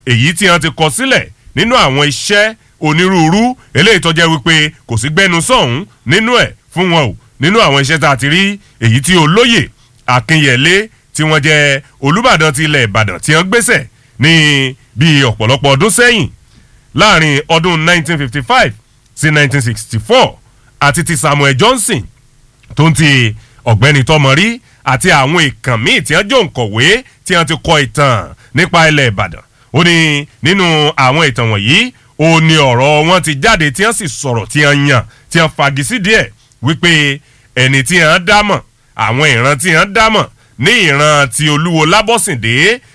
èyí tí wọ́n ti kọ sílẹ̀ nínú àwọn iṣẹ́ onírúurú eléyìí tó jẹ́ wípé kò sí gbẹ́nu sọ̀hún nínú ẹ̀ fún wọn o nínú àwọn iṣẹ́ tá a ti rí èyí tí olóyè akínyẹlé tí wọ́n jẹ́ olùbàdàn ti ilẹ̀ ìbàdàn tí wọ́n gbéṣẹ̀ ní bíi ọ̀pọ̀lọpọ̀ ọdún sẹ́yìn láàrin ọdún 1955 sí 1964 àti ti samuel johnson tó ń ti ọ̀gbẹ́ni tọmọrí àti àwọn ìkàn míì tí wọ́n jọ nkọ̀wé tí wọ́n ti kọ ìtàn nípa ilẹ̀ ìbàdàn ó ní nínú àwọn ìtàn wọ̀nyí ó ní ọ̀rọ̀ wọn ti jáde tí wọ́n sì sọ̀rọ̀ tí wọ́n yàn tí wọ́n fagisi díẹ̀ wípé ẹni tí wọ́n dámọ̀ àwọn ìran tí wọ́n dámọ̀ ní ìran ti olúwo lábọ́sìndé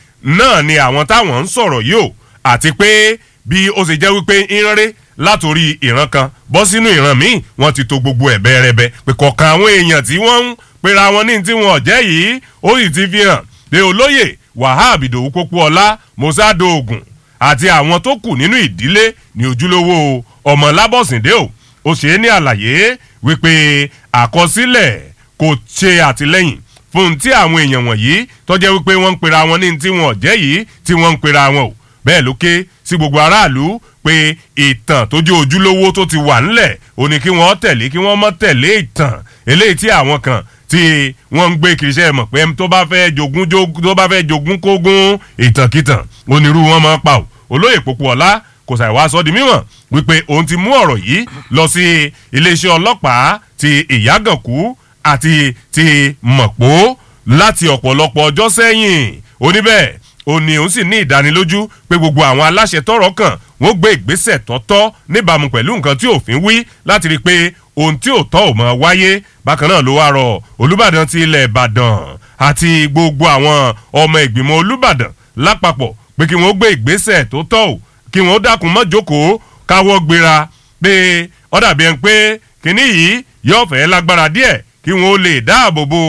náà ni àwọn táwọn ń sọ̀rọ̀ yìí o àti pé bí ó ṣe jẹ́ wípé ìránrẹ́ látòrí ìran kan bọ́ sínú ìran míì wọ́n ti to gbogbo ẹ̀ bẹ́ẹ̀rẹ́bẹ́ pé kọ̀ọ̀kan àwọn èèyàn tí wọ́n ń pera wọn ní tí wọn ò jẹ́ yìí ó sì ti fi hàn pé olóyè wahab ìdòwú pópóọlá mosado ogun àti àwọn tó kù nínú ìdílé ní ojúlówó ọmọ lábọ̀sìndé o ó ṣe é ní àlàyé wípé àkọsílẹ̀ kò ṣe àtìlẹ́yìn fún tí àwọn èèyàn wọ̀nyí tọ́jẹ́ wípé wọ́n ń pera wọn ní tí wọn ò jẹ́ yìí tí wọ́n ń pera wọn o bẹ́ẹ̀ ló ké sí gbogbo aráàlú pé ìtàn tó jẹ́ ojúlówó tó ti wà ńlẹ̀ ó ní kí wọ́n tẹ̀lé kí wọ́n mọ́ tẹ̀lé ìtàn eléyìí tí àwọn kan tí wọ́n ń gbé kìrìṣẹ́ mọ̀ pé tó bá fẹ́ jogún tó bá fẹ́ jogún kógún ìtànkìtàn onírú wọn máa pa ò olóyè Pópóọlá kò ṣàì wá sọ di mímọ̀ wípé òun ti mú ọ̀rọ̀ yìí lọ sí iléeṣẹ́ ọlọ́pàá ti ìyágànkú àti ti mọ̀pó láti ọ̀pọ̀lọpọ̀ ọjọ́ sẹ́yìn oníbẹ̀ ó ní òun sì ní ìdánilójú pé gbogbo àwọn aláṣẹ tọ́rọ̀ kàn wọ́n gbé ìgbésẹ̀ tọ́tọ́ níbàámu pẹ̀lú nǹkan tí òfin wí láti rí i pé ohun tí ò tọ́ ò mọ̀ wáyé bákan náà ló wá rọ olùbàdàn ti ilẹ̀ ìbàdàn àti gbogbo àwọn ọmọ ìgbìmọ̀ olùbàdàn lápapọ̀ pé kí wọ́n gbé ìgbésẹ̀ tó tọ́ ò kí wọ́n dákun mọ́ jókòó káwọ́ gbéra pé ó dàbí ẹni pé kínní yìí yóò fẹ́ lágbára díẹ̀ kí wọ́n lè dáàbò bo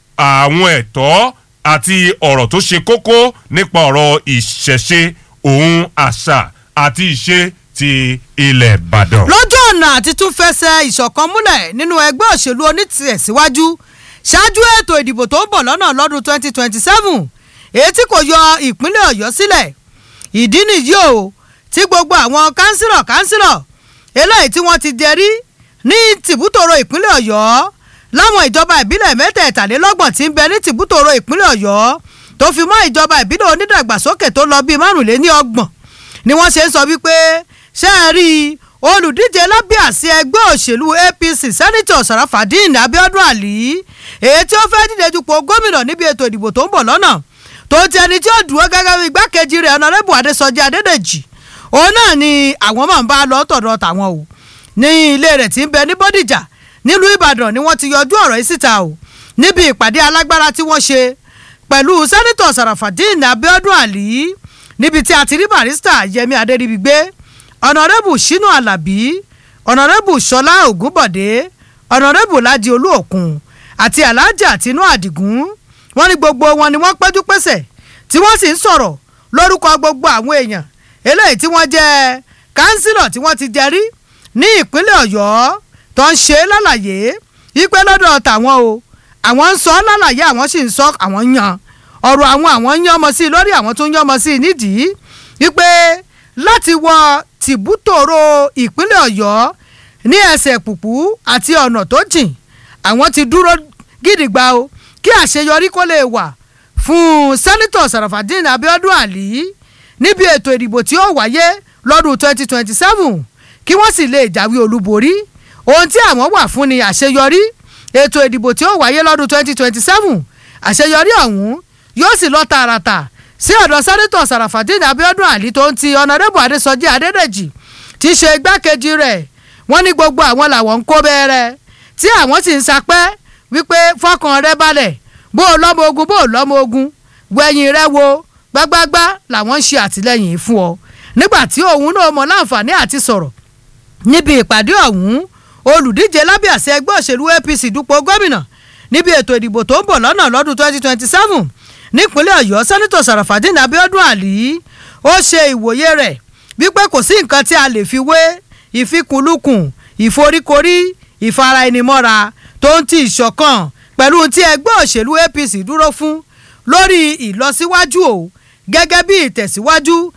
àwọn ẹ̀tọ́ àti ọ̀rọ̀ tó ṣe kókó nípa ọ̀rọ̀ ìṣẹ̀ṣe òun àṣà àti ìṣe ti ilẹ̀ ìbàdàn. lójú ọ̀nà àti tún fẹsẹ̀ ìṣọ̀kan múlẹ̀ nínú ẹgbẹ́ òṣèlú onítìẹ̀síwájú ṣáájú ètò ìdìbò tó ń bọ̀ lọ́nà lọ́dún 2027 èyí tí kò yọ ìpínlẹ̀ ọ̀yọ́ sílẹ̀ ìdí nìyí o tí gbogbo àwọn kánsílọ̀ kánsílọ̀ eléyìí tí wọ́n ti jẹrí ní tìbútòrò ìpínlẹ̀ ọ̀yọ́ láwọn ìjọba ìbílẹ̀ mẹ́tẹ̀ẹ̀tàlélọ́gbọ̀n tí ń bẹ ní tìbútòrò ìpínlẹ̀ ọ̀yọ́ tó fi mọ́ ìjọba ìbílẹ̀ onídàgbàsókè tó lọ bíi márùnléní ọgbọ̀n ni wọ́n ṣe ń sọ wípé ṣé ẹ rí i olùdíje lábẹ́ àsíá ẹgbẹ́ òṣèlú apc sẹ́nitọ̀ sarafadin abiodun ali èyí tí ó fẹ́ díje dupò gómìnà níbi ètò ìdìbò tó ń bọ̀ lọ́nà tó ti ẹni tí ó dúró gẹ́gẹ́ bí igbákejì rẹ̀ ọ̀nàrẹ́bù adésọjí adédèjì òun náà ni àwọn máa ń bá lọ tọ̀dọ̀ tàwọn o ní ilé rẹ̀ tí ń bẹ ní bódìjà nílùú ìbàdàn ni wọ́n ti yọjú ọ̀rọ̀ yìí síta o níbi ìpàdé alágbára tí wọ́n ṣe pẹ̀lú sẹ́nitọ̀ sarafadin abiodun ali níbi tí a ti rí barista yẹmi adéríbigbé ọ̀nàrẹ́bù sínú alábí ọ̀nàrẹ́bù sọlá ògúnbọ̀dé ọ̀nàrẹ́bù ládi olúòkun àti alájà tinú àdìgún wọ́n ní gbogbo wọn ni wọ́n péjú pésẹ̀ tí wọ́n sì ń sọ̀rọ̀ lórúkọ gbogbo àwọn èèyàn eléyìí tí wọ́n jẹ́ kánsílọ̀ tí wọ́n ti jẹ rí ní ìpínlẹ̀ ọ̀yọ́ tó ń ṣe lálàyé wípé lọ́dọ̀ tàwọn o àwọn ń sọ lálàyé àwọn sì ń sọ àwọn yan ọ̀rọ̀ àwọn àwọn ń yánmọ sí i lórí àwọn tó ń yánmọ sí i nídìí wípé láti wọ tìbútòrò ìpínlẹ̀ ọ̀yọ́ ní ẹsẹ̀ pùpù àti ọ̀nà tó jìn àwọn ti dúró gidigba o kí àṣeyọrí kó lè wà fún sẹ́nitọ̀ sarafadin abiodun ali níbi ètò ìdìbò tí ó wáyé lọ́dún 2027 kí wọ́n sì lè jáwé olúborí ohun tí àwọn wà fún ni àṣeyọrí ètò ìdìbò tí ó wáyé lọ́dún 2027 àṣeyọrí ọ̀hún yóò sì lọ tààràtà sí ọ̀dọ̀ sẹ́nitọ̀ sarafadin abiodun ali tó ń ti ọ̀nàdẹ́bù adésọjí adédèjì tí í ṣe igbákejì rẹ̀ wọ́n ní gbogbo àwọn làwọn ń kó bẹ́ẹ̀rẹ̀ tí àwọn sì ń sapẹ́ wípé fọkàn rẹ balẹ̀ bó o lọ́mọ ogun bó o lọ́mọ ogun wẹ̀yìn rẹ wo gbágbágbá làwọn ń ṣe àtìlẹ́yìn fún ọ nígbà tí òun náà mọ láǹfààní àti sọ̀rọ̀ níbi ìpàdé ọ̀hún olùdíje lábẹ́ àṣẹ ẹgbẹ́ òṣèlú apc dupò gómìnà níbi ètò ìdìbò tó ń bọ̀ lọ́nà lọ́dún 2027 nípínlẹ̀ ọ̀yọ́ sẹ́nitọ̀ sàràfàdín abiodun ali ó ṣe ìwòye rẹ̀ wípé kò sí nǹkan tí a lè fi wé ìfikùnlukùn ìforíkorí ìfaraẹnimọ́ra tó ń ti ìṣọ̀kan pẹ̀lú tí ẹgbẹ́ òṣèlú apc dúró fún lórí ìlọsíwájú o gẹ́gẹ́ bí ìtẹ̀síwájú